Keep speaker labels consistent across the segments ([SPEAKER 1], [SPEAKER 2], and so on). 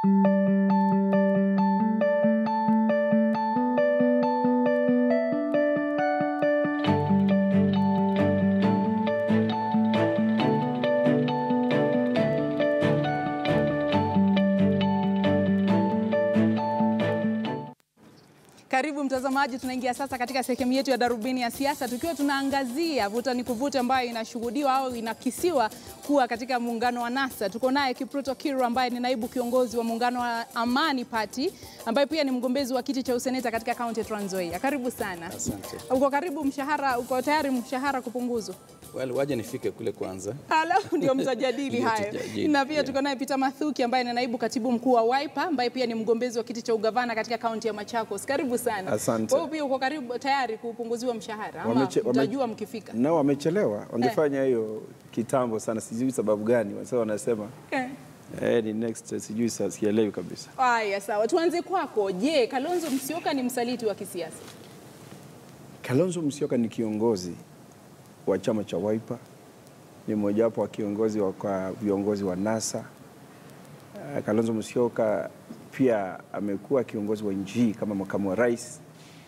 [SPEAKER 1] Karibu mtazamaji, tunaingia sasa katika sehemu yetu ya darubini ya siasa, tukiwa tunaangazia vuta ni kuvuta ambayo inashuhudiwa au inakisiwa kuwa katika muungano wa NASA. Tuko naye Kipruto Kiru ambaye ni naibu kiongozi wa muungano wa Amani Party ambaye pia ni mgombezi wa kiti cha useneta katika kaunti ya Trans Nzoia. Karibu sana.
[SPEAKER 2] Asante.
[SPEAKER 1] Uko karibu mshahara, uko tayari mshahara kupunguzwa?
[SPEAKER 2] Well, waje nifike kule kwanza.
[SPEAKER 1] Alafu ndio mtajadili
[SPEAKER 2] Ndio
[SPEAKER 1] hayo.
[SPEAKER 2] tutajadili,
[SPEAKER 1] Na pia
[SPEAKER 2] yeah.
[SPEAKER 1] tuko naye Peter Mathuki ambaye ni naibu katibu mkuu wa Wiper ambaye pia ni mgombezi wa kiti cha ugavana katika kaunti ya Machakos. Karibu sana.
[SPEAKER 3] Asante.
[SPEAKER 1] Wewe pia uko karibu tayari kupunguziwa mshahara ama
[SPEAKER 3] Wameche- wame-
[SPEAKER 1] mtajua mkifika?
[SPEAKER 3] nao wamechelewa, wangefanya hiyo kitambo sana, sijui sababu gani. Sasa wanasema
[SPEAKER 1] Eh.
[SPEAKER 3] eh, ni next, sijui sasa, sielewi kabisa.
[SPEAKER 1] Haya, sawa. Tuanze kwako. Je, Kalonzo Musyoka ni msaliti wa kisiasa?
[SPEAKER 3] Kalonzo Musyoka ni kiongozi wa chama cha Wiper, ni mmojawapo wa kiongozi wa kwa viongozi wa NASA. Uh, Kalonzo Musyoka pia amekuwa kiongozi wa nchi hii kama makamu wa rais,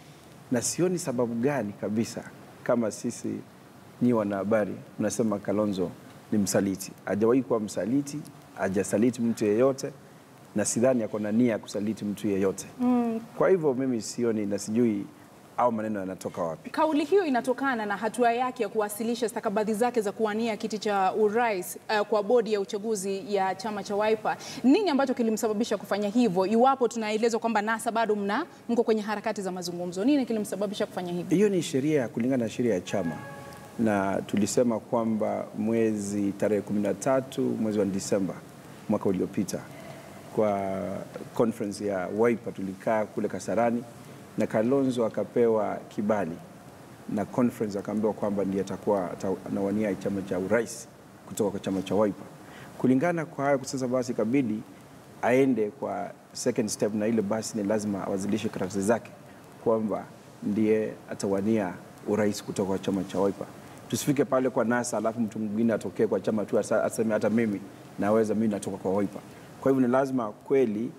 [SPEAKER 3] na sioni sababu gani kabisa kama sisi nyi wanahabari mnasema Kalonzo ni msaliti. Hajawahi kuwa msaliti, hajasaliti mtu yeyote, na sidhani ako na nia ya kusaliti mtu yeyote. Kwa hivyo mimi sioni na sijui au maneno yanatoka wapi.
[SPEAKER 1] Kauli hiyo inatokana na hatua yake ya kuwasilisha stakabadhi zake za kuwania kiti cha urais uh, kwa bodi ya uchaguzi ya chama cha Wiper. Nini ambacho kilimsababisha kufanya hivyo, iwapo tunaelezwa kwamba NASA bado mna mko kwenye harakati za mazungumzo? Nini kilimsababisha kufanya hivyo?
[SPEAKER 3] Hiyo ni sheria ya kulingana na sheria ya chama, na tulisema kwamba mwezi tarehe 13 mwezi wa Disemba mwaka uliopita kwa conference ya Wiper tulikaa kule Kasarani na Kalonzo akapewa kibali na conference akaambiwa kwamba ndiye atakuwa ata- anawania chama cha urais kutoka kwa chama cha Wiper. Kulingana kwa hayo sasa, basi ikabidi aende kwa second step, na ile basi ni lazima awazilishe karatasi zake kwamba ndiye atawania urais kutoka kwa chama cha Wiper. Tusifike pale kwa NASA alafu mtu mwingine atokee kwa chama tu asa- aseme hata mimi naweza, mimi natoka kwa Wiper. Kwa hivyo ni lazima kweli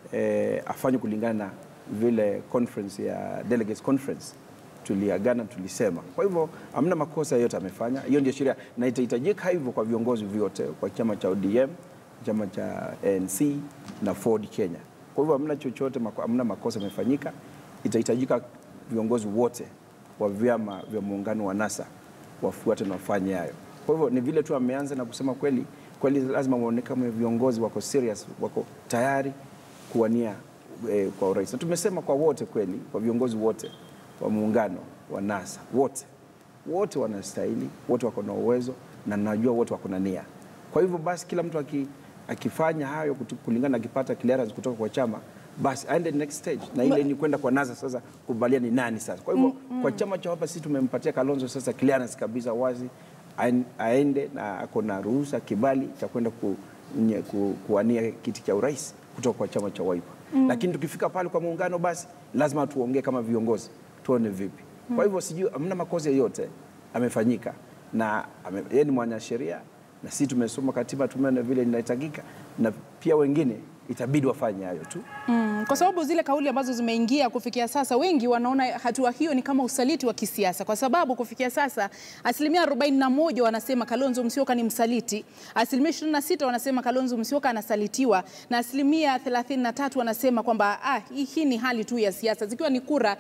[SPEAKER 3] eh, afanye kulingana na vile conference ya delegates conference tuliagana, tulisema. Kwa hivyo hamna makosa yoyote amefanya, hiyo ndio sheria na itahitajika hivyo kwa viongozi vyote, kwa chama cha ODM, chama cha ANC na Ford Kenya. Kwa hivyo hamna chochote, mako- hamna makosa amefanyika. Itahitajika viongozi wote wa vyama vya muungano wa NASA wafuate na wafanye hayo. Kwa hivyo ni vile tu ameanza na kusema kweli kweli, lazima muone kama viongozi wako serious, wako tayari kuwania eh, kwa urais. Na tumesema kwa wote kweli, kwa viongozi wote wa muungano wa NASA wote wote wanastahili, wote wako na uwezo na najua wote wako na nia. Kwa hivyo basi kila mtu aki, akifanya hayo kutu- kulingana akipata clearance kutoka kwa chama basi aende next stage, na ile ni kwenda kwa NASA sasa kubalia ni nani sasa. Kwa hivyo kwa chama cha Wiper sisi tumempatia Kalonzo sasa clearance kabisa wazi, aen- aende na ako na ruhusa kibali cha kwenda ku, nye- ku, kuwania kiti cha urais kutoka kwa chama cha Wiper. Lakini tukifika pale kwa muungano, basi lazima tuongee kama viongozi, tuone vipi. Kwa hivyo sijui, hamna makosa yoyote amefanyika, na ame, yeye ni mwanasheria na sisi tumesoma katiba, tumeona vile inahitajika, na pia wengine itabidi wafanye hayo tu.
[SPEAKER 1] Mm, kwa sababu zile kauli ambazo zimeingia kufikia sasa, wengi wanaona hatua hiyo ni kama usaliti wa kisiasa, kwa sababu kufikia sasa asilimia 41 wanasema Kalonzo Musyoka ni msaliti, asilimia 26 wanasema Kalonzo Musyoka anasalitiwa, na asilimia 33 wanasema kwamba ah, hii- hii ni hali tu ya siasa, zikiwa ni kura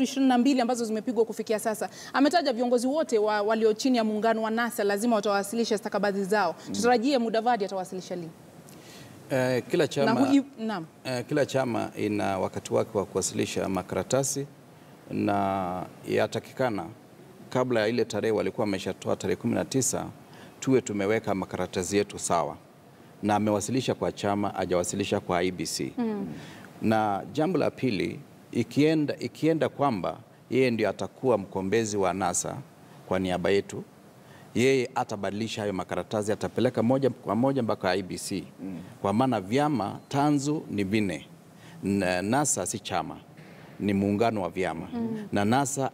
[SPEAKER 1] 322 ambazo zimepigwa kufikia sasa. Ametaja viongozi wote wa, walio chini ya muungano wa NASA lazima watawasilisha stakabadhi zao. Tutarajie Mudavadi atawasilisha lini?
[SPEAKER 2] Eh, kila
[SPEAKER 1] Na
[SPEAKER 2] chama,
[SPEAKER 1] huyu, naam.
[SPEAKER 2] eh, kila chama ina wakati wake wa kuwasilisha makaratasi na yatakikana kabla ya ile tarehe walikuwa wameshatoa tarehe 19 tuwe tumeweka makaratasi yetu sawa, na amewasilisha kwa chama, hajawasilisha kwa IBC. Na jambo la pili, ikienda, ikienda kwamba yeye ndio atakuwa mkombezi wa NASA kwa niaba yetu, yeye atabadilisha hayo makaratasi, atapeleka moja kwa moja mpaka IBC kwa maana vyama tanzu ni vinne, na NASA si chama, ni muungano wa vyama na NASA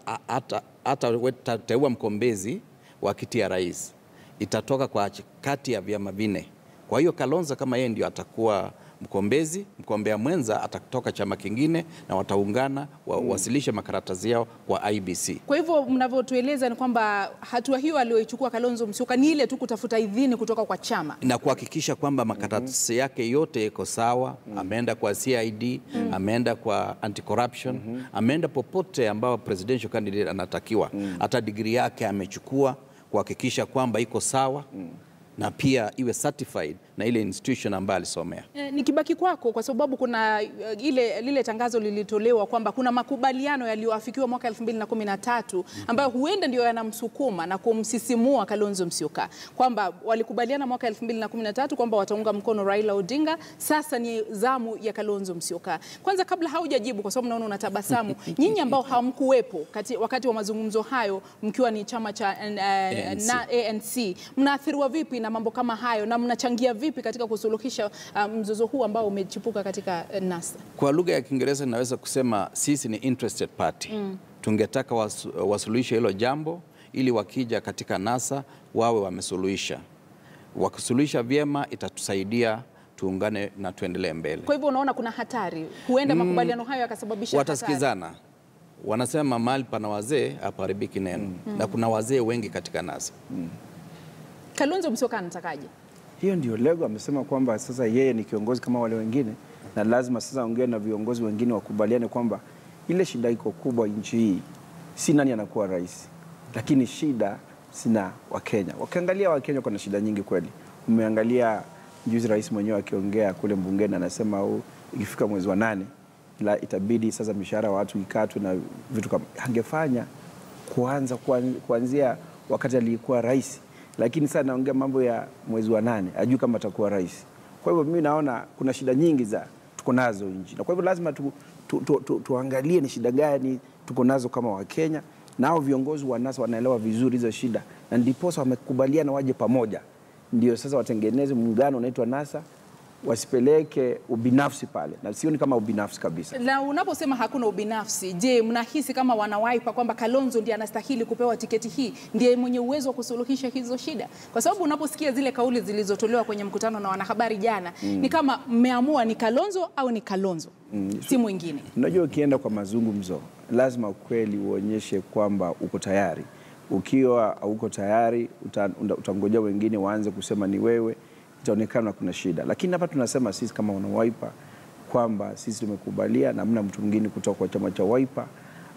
[SPEAKER 2] atateua mkombezi wa kiti ya rais, itatoka kwa ch- kati ya vyama vinne. Kwa hiyo Kalonzo kama yeye ndio atakuwa mkombezi, mgombea mwenza atatoka chama kingine na wataungana wawasilishe makaratasi yao kwa IBC.
[SPEAKER 1] Kwa hivyo mnavyotueleza ni kwamba hatua hiyo aliyoichukua Kalonzo Musyoka ni ile tu kutafuta idhini kutoka kwa chama.
[SPEAKER 2] na kuhakikisha kwamba makaratasi yake yote iko sawa. Ameenda kwa CID, ameenda kwa anti-corruption, ameenda popote ambao presidential candidate anatakiwa. Hata digrii yake amechukua kuhakikisha kwamba iko sawa na pia iwe certified na ile institution ambayo alisomea.
[SPEAKER 1] Eh, Nikibaki kwako kwa sababu kuna eh, ile lile tangazo lilitolewa kwamba kuna makubaliano yaliyoafikiwa mwaka 2013 ambayo huenda ndio yanamsukuma na kumsisimua Kalonzo Musyoka kwamba walikubaliana mwaka 2013 kwamba wataunga mkono Raila Odinga. Sasa ni zamu ya Kalonzo Musyoka. Kwanza, kabla haujajibu, kwa sababu naona unatabasamu, nyinyi ambao hamkuwepo kati, wakati wa mazungumzo hayo mkiwa ni chama cha eh,
[SPEAKER 2] ANC.
[SPEAKER 1] na ANC, mnaathiriwa vipi na mambo kama hayo na mnachangia vipi katika kusuluhisha uh, mzozo huu ambao umechipuka katika uh, NASA?
[SPEAKER 2] Kwa lugha ya Kiingereza ninaweza kusema sisi ni interested party. Tungetaka wasu, wasuluhishe hilo jambo ili wakija katika NASA wawe wamesuluhisha. Wakisuluhisha vyema itatusaidia tuungane na tuendelee mbele.
[SPEAKER 1] Kwa hivyo unaona kuna hatari, huenda makubaliano hayo yakasababisha hatari.
[SPEAKER 2] Watasikizana. Wanasema mahali pana wazee hapaharibiki neno, na kuna wazee wengi katika NASA.
[SPEAKER 1] Kalonzo Musyoka anatakaje?
[SPEAKER 3] Hiyo ndio lengo. Amesema kwamba sasa yeye ni kiongozi kama wale wengine, na lazima sasa aongee na viongozi wengine wakubaliane kwamba ile shida iko kubwa nchi hii si nani anakuwa rais, lakini shida sina Wakenya. Wakiangalia Wakenya kuna shida nyingi kweli. Umeangalia juzi rais mwenyewe akiongea kule bungeni, anasema "Oh, ikifika mwezi wa nane la itabidi sasa mishahara wa watu ikatwe na vitu kama angefanya kuanza kuan- kuanzia wakati alikuwa rais, lakini sasa naongea mambo ya mwezi wa nane, ajui kama atakuwa rais. Kwa hivyo mimi naona kuna shida nyingi za tuko nazo nchi, na kwa hivyo lazima tu, tu, tu, tu, tuangalie ni shida gani tuko nazo kama Wakenya, nao viongozi wa NASA wanaelewa vizuri hizo shida, na ndiposa wamekubaliana waje pamoja, ndio sasa watengeneze muungano unaitwa NASA, wasipeleke ubinafsi pale, na sioni kama ubinafsi kabisa.
[SPEAKER 1] Na unaposema hakuna ubinafsi, je, mnahisi kama wanawaipa kwamba Kalonzo ndiye anastahili kupewa tiketi hii, ndiye mwenye uwezo wa kusuluhisha hizo shida? Kwa sababu unaposikia zile kauli zilizotolewa kwenye mkutano na wanahabari jana, ni kama mmeamua ni Kalonzo au ni Kalonzo, si mwingine.
[SPEAKER 3] Unajua, ukienda kwa mazungumzo lazima ukweli uonyeshe kwamba uko tayari. Ukiwa hauko tayari, uta- uta- utangojea wengine waanze kusema ni wewe, itaonekana kuna shida. Lakini hapa tunasema sisi kama wana Wiper kwamba sisi tumekubalia na hamna mtu mwingine kutoka kwa chama cha Wiper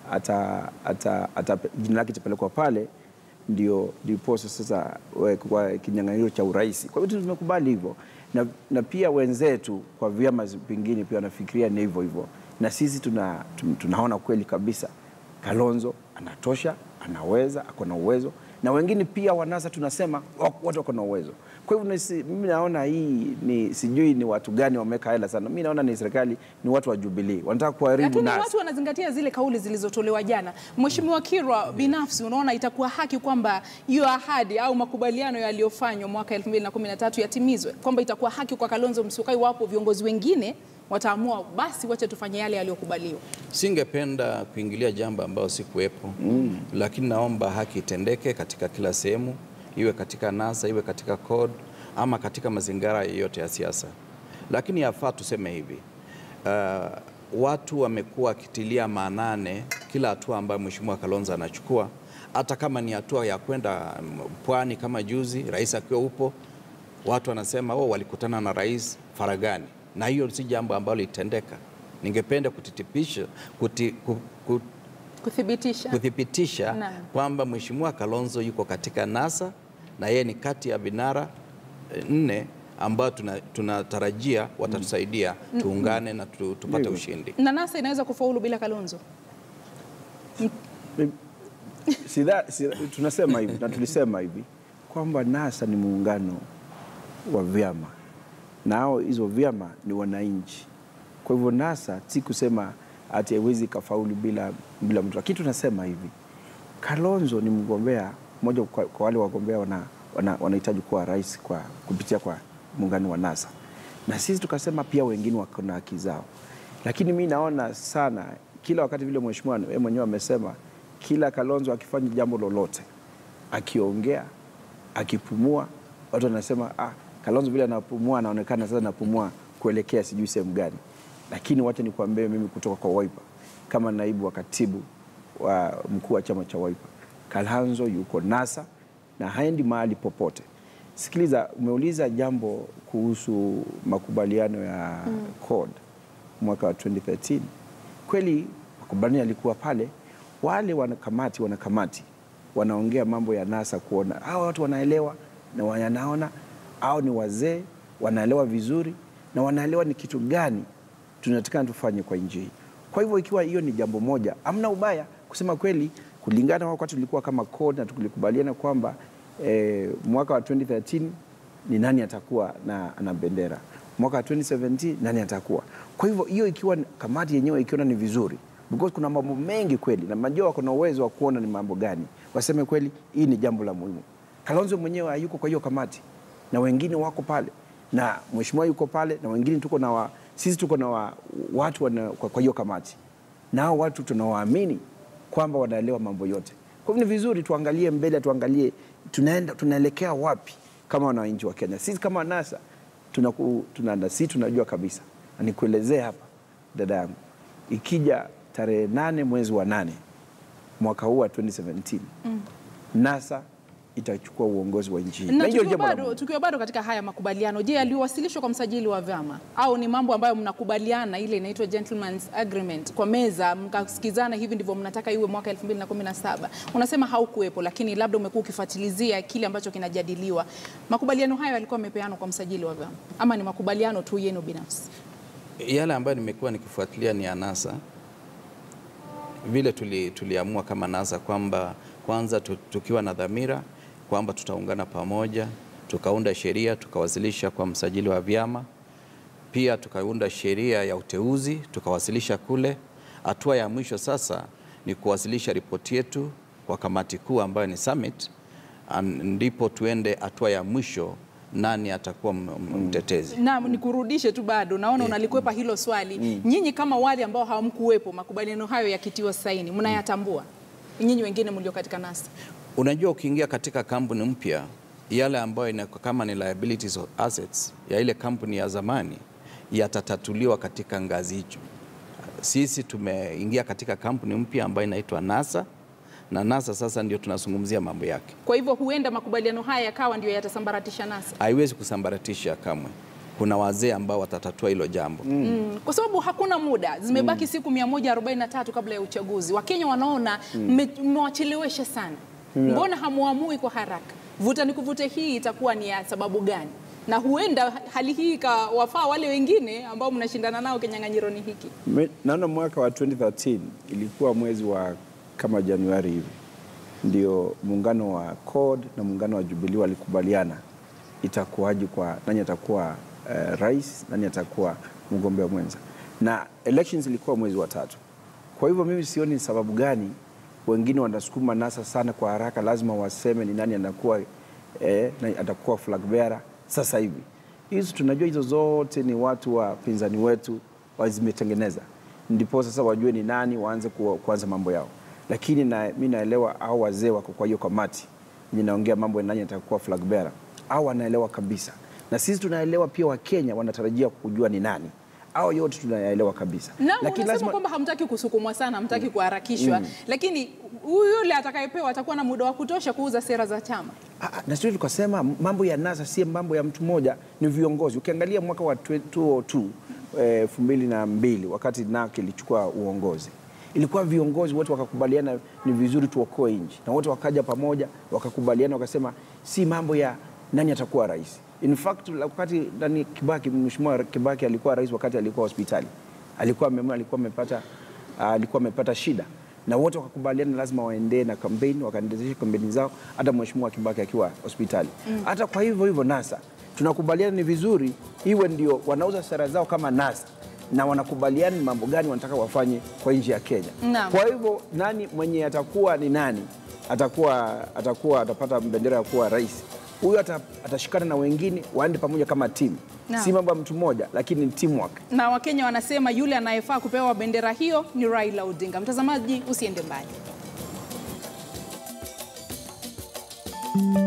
[SPEAKER 3] ata, ata, ata, jina lake itapelekwa pale ndio ndiposa sasa we- kwa kinyang'anyiro cha urais. Kwa hivyo tumekubali hivyo na, na pia wenzetu kwa vyama zi- vingine pia wanafikiria ni hivyo hivyo, na sisi tuna, tun- tunaona kweli kabisa Kalonzo anatosha, anaweza, ako na uwezo, na wengine pia wanasa tunasema wak- wote wako na uwezo. Kwa hivyo nisi- mimi naona hii ni sijui ni watu gani wameweka hela sana. Mimi naona ni serikali, ni watu wa Jubilee wanataka kuharibu
[SPEAKER 1] Lakini
[SPEAKER 3] NASA.
[SPEAKER 1] watu wanazingatia zile kauli zilizotolewa jana. Mheshimiwa Kirwa, binafsi unaona itakuwa haki kwamba hiyo ahadi au makubaliano yaliyofanywa mwaka 2013 yatimizwe, kwamba itakuwa haki kwa Kalonzo Musyoka iwapo viongozi wengine wataamua basi wacha tufanye yale yaliyokubaliwa.
[SPEAKER 2] Singependa kuingilia jambo ambayo sikuwepo mm. Lakini naomba haki itendeke katika kila sehemu, iwe katika NASA, iwe katika CORD ama katika mazingira yoyote ya siasa. Lakini yafaa tuseme hivi uh, watu wamekuwa wakitilia maanane kila hatua ambayo Mheshimiwa Kalonzo anachukua, hata kama ni hatua ya kwenda mm, pwani kama juzi rais akiwa upo, watu wanasema oh, walikutana na rais faragani, na hiyo si jambo ambalo litendeka. Ningependa kutitipisha kuti, ku, ku,
[SPEAKER 1] Kuthibitisha.
[SPEAKER 2] kuthibitisha
[SPEAKER 1] Naam.
[SPEAKER 2] kwamba Mheshimiwa Kalonzo yuko katika NASA na yeye ni kati ya vinara eh, nne ambao tuna- tunatarajia watatusaidia tuungane na tu, tupate
[SPEAKER 3] Ndivyo.
[SPEAKER 2] ushindi.
[SPEAKER 1] Na NASA inaweza kufaulu bila Kalonzo.
[SPEAKER 3] Sida, sida, tunasema hivi na tulisema hivi kwamba NASA ni muungano wa vyama nao hizo vyama ni wananchi. Kwa hivyo NASA si kusema ati haiwezi kafaulu bila, bila mtu, lakini tunasema hivi Kalonzo ni mgombea mmoja kwa, kwa wale wagombea wanahitaji wana, wanahitaji kuwa rais kwa kupitia kwa muungano wa NASA, na sisi tukasema pia wengine wako na haki zao, lakini mi naona sana kila wakati vile mheshimiwa yeye mwenyewe amesema, kila Kalonzo akifanya jambo lolote, akiongea, akipumua, watu wanasema ah, Kalonzo vile anapumua anaonekana sasa anapumua kuelekea sijui sehemu gani, lakini wacha nikuambie mimi kutoka kwa Wiper kama naibu wa katibu wa mkuu wa chama cha Wiper, Kalhanzo yuko NASA na haendi mahali popote. Sikiliza, umeuliza jambo kuhusu makubaliano ya CORD mwaka wa 2013. Kweli makubaliano yalikuwa pale, wale wanakamati wanakamati wanaongea mambo ya NASA kuona hawa watu wanaelewa na wanaona au ni wazee wanaelewa vizuri na wanaelewa ni kitu gani tunatakana tufanye kwa nchi hii. Kwa hivyo ikiwa hiyo ni jambo moja, amna ubaya kusema kweli, kulingana na wakati tulikuwa kama CORD na tulikubaliana kwamba eh, mwaka wa 2013 ni nani atakuwa na, na bendera mwaka wa 2017 nani atakuwa. Kwa hivyo hiyo ikiwa ni- kamati yenyewe ikiona ni vizuri because kuna mambo mengi kweli, na najua wako na uwezo wa kuona ni mambo gani, waseme kweli hii ni jambo la muhimu. Kalonzo mwenyewe hayuko kwa hiyo kamati na wengine wako pale na mheshimiwa yuko pale na wengine tuko na wa, sisi tuko na wa, watu wana, kwa kwa hiyo kamati nao watu tunawaamini kwamba wanaelewa mambo yote. Kwa hivyo ni vizuri tuangalie mbele, tuangalie tunaenda tunaelekea wapi kama wananchi wa Kenya. Sisi kama NASA tunaku, tunaanda, si tunajua kabisa, na nikuelezee hapa dada yangu, ikija tarehe nane mwezi wa nane mwaka huu wa 2017 NASA itachukua uongozi wa nchi hii.
[SPEAKER 1] Na
[SPEAKER 3] Na hiyo
[SPEAKER 1] tukiwa
[SPEAKER 3] jambo la
[SPEAKER 1] bado,
[SPEAKER 3] muhimu.
[SPEAKER 1] tukiwa bado katika haya makubaliano, je, yaliwasilishwa kwa msajili wa vyama au ni mambo ambayo mnakubaliana, ile inaitwa gentleman's agreement kwa meza, mkasikizana, hivi ndivyo mnataka iwe mwaka 2017? Unasema haukuwepo, lakini labda umekuwa ukifuatilizia kile ambacho kinajadiliwa. Makubaliano hayo yalikuwa yamepeanwa kwa msajili wa vyama ama ni makubaliano tu yenu binafsi?
[SPEAKER 2] Yale ambayo nimekuwa nikifuatilia ni ya NASA, vile tuli, tuliamua kama NASA kwamba kwanza tu- tukiwa na dhamira kwamba tutaungana pamoja, tukaunda sheria tukawasilisha kwa msajili wa vyama, pia tukaunda sheria ya uteuzi tukawasilisha kule. Hatua ya mwisho sasa ni kuwasilisha ripoti yetu kwa kamati kuu ambayo ni summit, an- ndipo tuende hatua ya mwisho, nani atakuwa m- m- mtetezi.
[SPEAKER 1] Naam, nikurudishe tu bado, naona unalikwepa hilo swali. Nyinyi kama wale ambao hamkuwepo makubaliano hayo yakitiwa saini, mnayatambua nyinyi wengine mlio katika NASA?
[SPEAKER 2] Unajua, ukiingia katika kampuni mpya, yale ambayo ina kama ni liabilities or assets ya ile kampuni ya zamani yatatatuliwa katika ngazi hicho. Sisi tumeingia katika kampuni mpya ambayo inaitwa NASA na NASA sasa ndio tunazungumzia mambo yake.
[SPEAKER 1] Kwa hivyo huenda makubaliano haya yakawa ndio yatasambaratisha NASA.
[SPEAKER 2] Haiwezi kusambaratisha kamwe. Kuna wazee ambao watatatua hilo jambo.
[SPEAKER 1] Mm, kwa sababu hakuna muda, zimebaki siku 143 kabla ya uchaguzi. Wakenya wanaona mme- mmewachelewesha sana. Mbona hamuamui kwa haraka? Vuta ni kuvute hii itakuwa ni ya sababu gani? Na huenda hali hii ikawafaa wale wengine ambao mnashindana nao kinyang'anyironi hiki.
[SPEAKER 3] Me- Naona mwaka wa 2013 ilikuwa mwezi wa kama Januari hivi ndio muungano wa CORD na muungano wa Jubilee walikubaliana itakuwaje kwa nani atakuwa eh, rais, nani atakuwa mgombea mwenza, na elections ilikuwa mwezi wa tatu. Kwa hivyo mimi sioni ni sababu gani wengine wanasukuma NASA sana kwa haraka, lazima waseme ni nani anakuwa eh, nani atakuwa flag bearer sasa hivi. Hizo tunajua hizo zote ni watu wa pinzani wetu wazimetengeneza, ndipo sasa wajue ni nani waanze kuwa- kuanza mambo yao, lakini na, mi naelewa au wazee wako kwa hiyo kamati yenye naongea mambo ya nani atakuwa flag bearer, au wanaelewa kabisa, na sisi tunaelewa pia, Wakenya wanatarajia kujua ni nani au yote tunayaelewa kabisa,
[SPEAKER 1] Na unasema kwamba hamtaki kusukumwa sana, hamtaki kuharakishwa, lakini huyu yule atakayepewa atakuwa na muda wa kutosha kuuza sera za chama.
[SPEAKER 3] Ah, ah, na sio tukasema mambo ya NASA si mambo ya mtu mmoja, ni viongozi. Ukiangalia mwaka wa 2002 eh, elfu mbili na mbili wakati NARC ilichukua uongozi, ilikuwa viongozi wote wakakubaliana ni vizuri tuokoe nchi, na wote wakaja pamoja wakakubaliana, wakasema si mambo ya nani atakuwa rais. In fact wakati nani Kibaki, mheshimiwa Kibaki alikuwa rais wakati alikuwa hospitali, alikuwa ameumwa, alikuwa amepata ah, alikuwa amepata shida na wote wakakubaliana lazima waendee na kampeni, wakaendelesha kampeni zao, hata mheshimiwa Kibaki akiwa hospitali. Hata kwa hivyo hivyo NASA tunakubaliana ni vizuri iwe ndio wanauza sera zao kama NASA na wanakubaliana ni mambo gani wanataka wafanye kwa nchi ya Kenya.
[SPEAKER 1] Naam.
[SPEAKER 3] Kwa hivyo nani mwenye atakuwa ni nani atakuwa atakuwa atapata bendera ya kuwa rais huyo ata, atashikana na wengine waende pamoja kama timu,
[SPEAKER 1] Naam.
[SPEAKER 3] si mambo ya mtu mmoja, lakini ni teamwork.
[SPEAKER 1] Na Wakenya wanasema yule anayefaa kupewa bendera hiyo ni Raila Odinga. Mtazamaji, usiende mbali.